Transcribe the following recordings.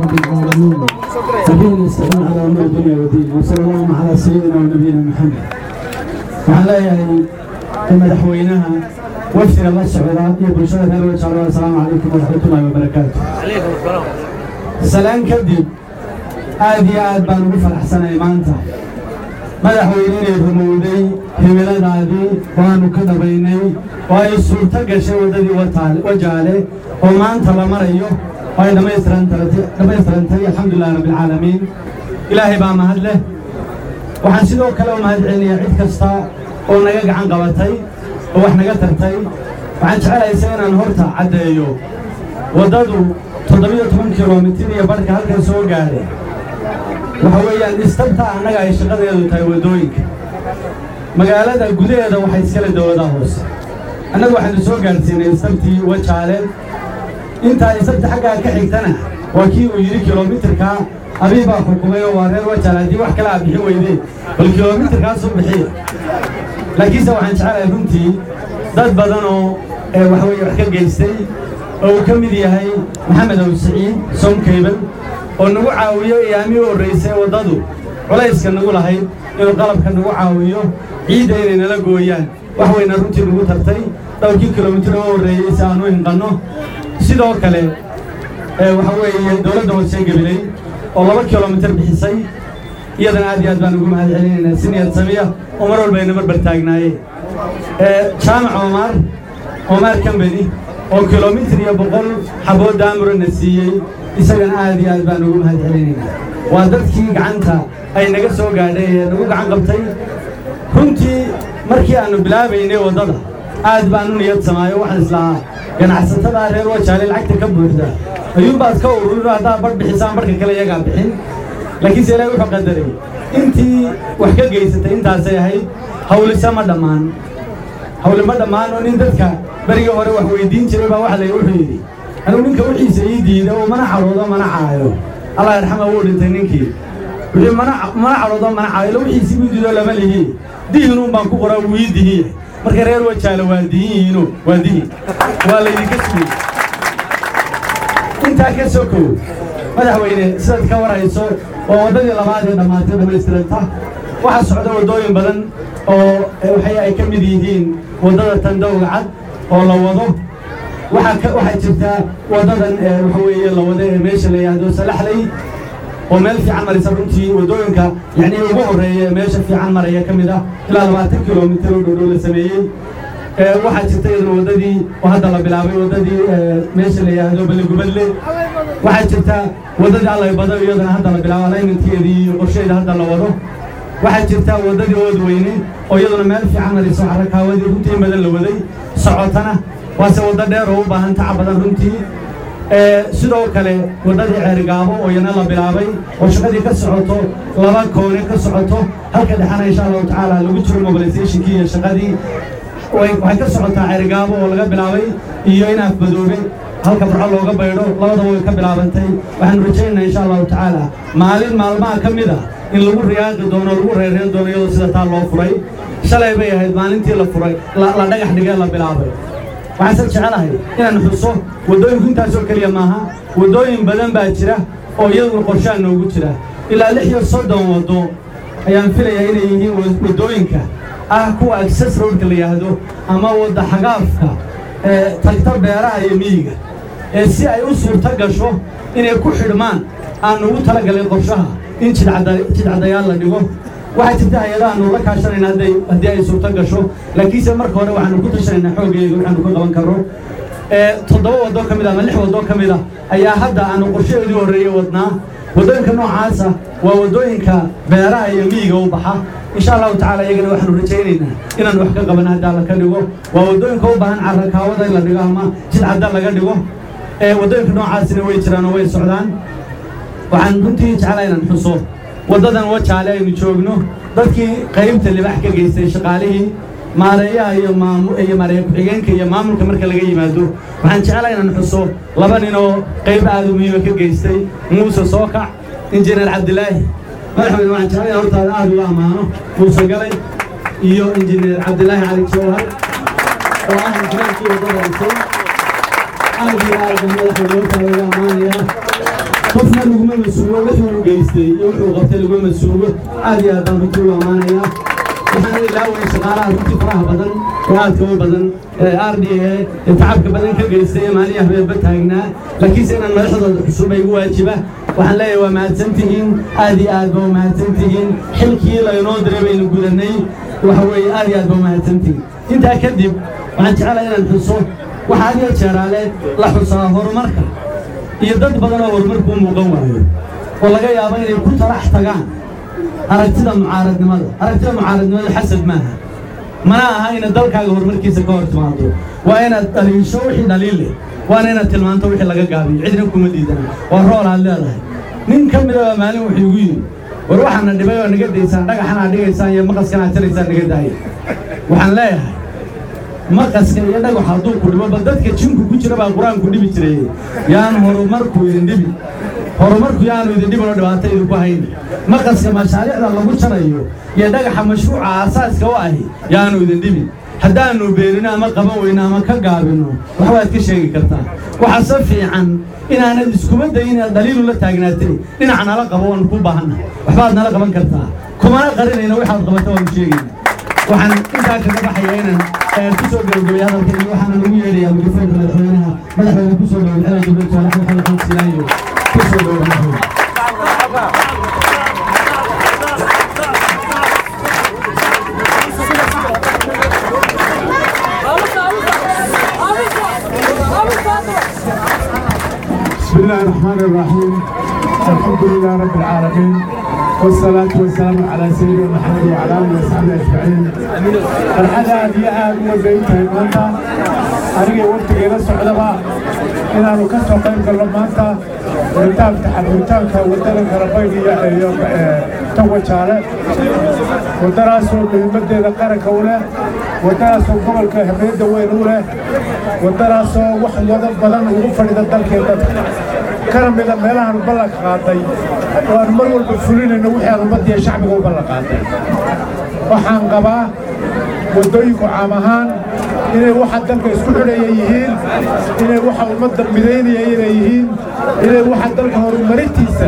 رب العالمين وبه نستعين على امر الدنيا والدين وصلى الله على سيدنا ونبينا محمد waxaan leeyahay madaxweynaha wafdiga la socda iyo bulshada reer wajalo assalaamu calaykum waraxmatullahi wabarakaatu salaan kadib aad iyo aad baan ugu faraxsanay maanta madaxweyne inay rumowday himiladaadii waanu ka dhabaynay oo ay suurto gashay waddadii wajaale oo maanta la marayo oo ay dhammaystirantay alxamdulilahi rabbialcaalamiin ilaahay baa mahad leh waxaan sidoo kale u mahad celinayaa cid kasta oo naga gacan qabatay oo wax naga tartay waxaan jecelaysa inaan horta caddeeyo waddadu toddobiyo toban kilomitir iyo barhka halkan soo gaadhay waxa weeyaan istabta annaga ay shaqadeedu tahay waddooyinka magaalada gudaheeda waxay iskale dowladaha hoose annagu waxaanu soo gaadhsiinay istabtii wajaale intaa istabta xaggaa ka xigtana waa kii uu yidhi kilomitirkaa abii baa xukumay oo waa reer wajaale haddii wax kale aad bixin weydeen bal kilomitirkaasuu bixiya laakiinse waxaan jecelahay runtii dad badan oo waxa weeye wax ka geystay oo uu ka mid yahay maxamed aw siciid somkayban oo nagu caawiyo iyaamii u horraysay waddadu culayska nagu lahayd inuu qalabka nagu caawiyo ciidda inay nala gooyaan wax weyna runtii nagu tartay dhowrkii kilomitir oo horreeyey si aan u hinqanno sidoo kale waxa weeye dowladda hoose gabilay oo laba kilomitir bixisay iyadana aad iyo aad baan ugu mahad celinaynaa si niyad samiya oo mar walba ayna marbar taagnaayeen jaamac omaar omaar kambeni oo kilomitir iyo boqol xaboo daamurana siiyey isagana aad iyo aad baan ugu mahad celinaynaa waa dadkii gacanta ay naga soo gaadhay ee nagu gacan qabtay runtii markii aannu bilaabaynay waddada aad baan u niyad samaayo waxaan islahaa ganacsatada reer wajaale lacagta ka buuxda ayuunbaad ka ururino haddaad badh bixisaan barhka kale iyagaa bixin laakiinse ilaahay wuxuu qadaray intii wax ka geysatay intaasay ahayd hawlisa ma dhammaan hawli ma dhammaan oo nin dadka berigii hore wax weyddiin jiray baa waxa la wuxuu yidhi anuu ninka wixiisa ii diida oo mana cadhoodo mana caayo allah yarxama wuu dhintay ninkii wuxuu mana cadhoodo mana caayo ila wixiisii uu diido lama lihi dihinuun baan ku qoraa wuu ii dihiye marka reer wajaale waa dihin yihiino waa dihin waa laydinka sugay intaa ka sokow madaxweyne sidaad ka warhayso oo waddadii labaad ee dhammaatay dhammaystiranta waxaa socda waddooyin badan oo waxay ay ka mid yihiin waddada tandowga cad oo la wado waxaa waxaa jirta waddadan waxa weeye la wado ee meesha la yidhaahdo salaxley oo meel fiican maraysa runtii waddooyinka yacnii ugu horreeya ee meesha fiican maraya ka mid ah ilaa labaatan kilomitir oo dhowdhow la sameeyey waxaa jirta iyaduna waddadii oo hadda la bilaabay waddadii meesha la yidhaahdo balegubadle waxaa jirta waddadii allay bado iyadana hadda la bilaabo alaymankeedii iyo qorsheeda hadda la wado waxaa jirta waddadii ood weyne oo iyaduna meel fiican marayso xarakaawadii runtii in badan la waday socotana waase waddo dheer oo u baahan taca badan runtii sidoo kale waddadii ceerigaabo oo iyana la bilaabay oo shaqadii ka socoto laba koone ka socoto halka dhexana insha allahu tacaala lagu jiro mobilizationkii iyo shaqadii waxay ka socotaa ceerigaabo oo laga bilaabay iyo in afmadoobe halka burco looga baydho labadaba way ka bilaabantay waxaanu rajaynaynaa insha allahu tacaala maalin maalmaha ka mid a in lagu riyaaqi doono lagu reereen doono iyadoo sida taa loo furay shalay bay ahayd maalintii la furay la dhagax dhigee la bilaabay waxaanse jecelahay inaan xuso waddooyinku intaasoo keliya maaha waddooyin badan baa jira oo iyaduna qorshaan noogu jira ilaa lix iyo soddon waddo ayaan filayaa inay yihiin waddooyinka ah kuwa access roadka la yidhaahdo ama wadda xagaafka ee tagta beeraha iyo miyiga ee si ay u suurto gasho inay ku xidhmaan aan ugu talagalay qorshaha in jidcadayaal la dhigo waxaa jirta hay-adahaanu la kaashanayna hadday haddii ay suurto gasho laakiinse marka hore waxaanu ku tashanaynaa xooggeega waxaanu ka qaban karno toddoba waddo ka mid a ama lix waddo ka mid a ayaa hadda aanu qorshaheedii horreeyey wadnaa waddooyinka noocaasa waa waddooyinka beeraha iyo miyiga u baxa insha allahu tacala iyagana waxaanu rajaynaynaa inaan wax ka qaban haddaa la ka dhigo waa waddooyinka u baahan carrakaawada in la dhigo ama jidcadda laga dhigo waddooyinka noocaasina way jiraan oo way socdaan waxaan runtii jeclaa inaan xuso waddadan wajaale aynu joogno dadkii qaybta libax ka geystay shaqaalihii maareeyaha iyo iyo maareeya ku-xigeenka iyo maamulka marka laga yimaado waxaan jeclaa inaan xuso laba nin oo qayb aad u muhiima ka geystay muuse sookac injineer cabdilaahi madaxweyne waxaan jeclaa inaan hortaada aad uga ammaano muuse galay iyo injineer cabdilaahi cali jawhar oo ah injineerkii waddada dhisay aad iyo aad baan madaxweyne hortaada uga ammaanayaa qof qofna laguma masuugo wixii uu geystay iyo wuxuu qabtay laguma masuugo aad iyo aad baan runtii u ammaanayaa waxaan ilaaway shaqaalaha runtii faraha badan ee aadka u badan ee r d a ee tacabka badan ka geystay ee maalin habeenba taagnaa laakiinse inaan madaxdooda cusub ay igu waajiba waxaan leeyahay waa mahadsan tihiin aad iyo aad ba u mahadsan tihiin xilkii laynoo diray baynu gudanay waxa weeye aad iyo aad ba u mahadsan tihiin intaa kadib waxaan jecelahay inaan xuso waxa had iyo jeeraale la xusaa horumarka iyo dad badan oo horumarku u muuqan waayo oo laga yaabo inay ku talax tagaan aragtida mucaaradnimada aragtida mucaaradnimada xasad maaha mana aha inaad dalkaaga horumarkiisa ka hor timaado waa inaad dhaliisho wixii dhaliil leh waana inaad tilmaanto wixii laga gaabiyo cidna kuma diidana waa rool aad leedahay nin ka mida baa maalin wuxuu igu yidhi war waxaana dhibay oo naga daysaan dhagaxan aad dhigaysaan iyo maqaskan aad tiraysaan naga daaya waxaan leeyahay maqaska iyo dhagax hadduu ku dhibo bal dadka jinku ku jira baa qur-aanku dhibi jiray yaan horumarku idin dhibi horumarku yaanu idin dhibin oo dhibaato idinku hayn maqaska mashaariicda lagu jarayo iyo dhagaxa mashruuca aasaaska u ahi yaanu idin dhibin haddaannu beenino ama qaban weyno ama ka gaabinno waxbaad ka sheegi kartaa waxaase fiican inaanad iskuma dayin inaad daliilu la taagnaatay dhinac nala qabo waanu ku baahanna waxbaad nala qaban kartaa kumana qarinayna waxaad qabata waanu sheegayna waxaan intaa kaga baxaya inaan ku soo gabagabay hadalkayga waxaana lagu yeedhayaa mikrafoonka madaxweynaha madaxweyne ku soo dhaway xelan jibril jaalax maxamed xamed silaayo ku soo dhaway madaxweyne بسم الله الرحمن الرحيم الحمد لله رب العالمين والصلاة والسلام على سيدنا محمد وعلى آله وصحبه أجمعين الحلقة هذه آد وزيتها المنطقة أنا وقت إلى السعودة إن أنا كسر قيم كلمات ورتاب تحرمتان كودنا كربيني يوم تو شارع ودراسوا بمدة ذكر كوله ودراسوا قبل كهمية وينوله ودراسوا وحن وضع بدن وغفر إذا دلك يدد كان من الميلان بلق قاضي وأن مروا البفلين إنه وحي المدية شعبه بلق قاضي وحان قبا wadooyinku caam ahaan inay waxa dalka isku xidhaya yihiin inay waxa ummadda midaynaya inay yihiin inay waxa dalka horumarintiisa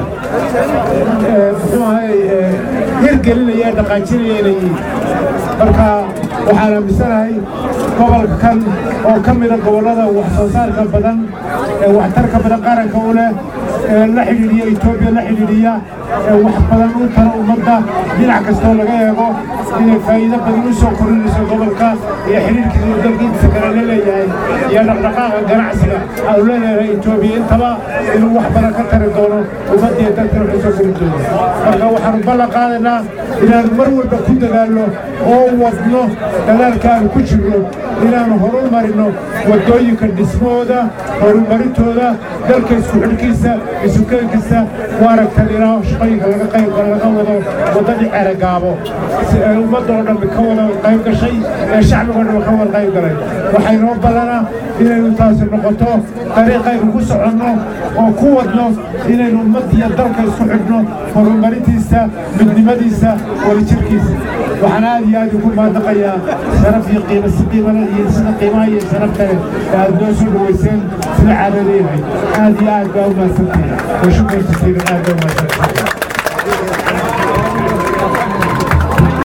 muxuu ahay hirgelinaya ee dhaqaajinaya inay yihiin marka waxaan aaminsanahay gobolkan oo ka mida gobollada wax soo saarka badan ee waxtarka badan qaranka u leh ee la xidhiidhiya etoobiya la xidhiidhiya ee wax badan u tara ummadda dhinac kastoo laga eego inay faa'iido badan u soo korinayso gobolka iyo xidhiidhkiisa uu dalka intiisa kale la leeyahay iyo dhaqdhaqaaqa ganacsiga aanu leeyahay etoobiya intaba inuu wax badan ka tari doono ummadda iyo dalkana waxay soo korin doono marka waxaanu ballan qaadaynaa inaanu mar walba ku dadaalno oo wadno dadaalka aanu ku jirno inaanu horumarino waddooyinka dhismahooda horumarintooda dalka isku xidhkiisa isukeenkiisa u aragtan ilaa shaqooyinka laga qaybka laga wado waddadii ceragaabo si ay ummadda oo dhammi ka wada qayb gashay ee shacbiga oo dhammi ka wada qayb galay waxay noo ballanaa inaynu taasi noqoto dariiqaynu ku soconno oo ku wadno inaynu ummadda iyo dalka isku xidhno horumarintiisa midnimadiisa wadajirkiisa waxaan aad iyo aad ugu maadaqayaa sharaf iyo qiimo si qiimale iyo sida qiimaha iyo sharaf kale ee aad noo soo dhaweyseen sida caadada yahay aad iyo aad baa u mahadsantihin wa shukran jasiiran aad baa u mahadsantihin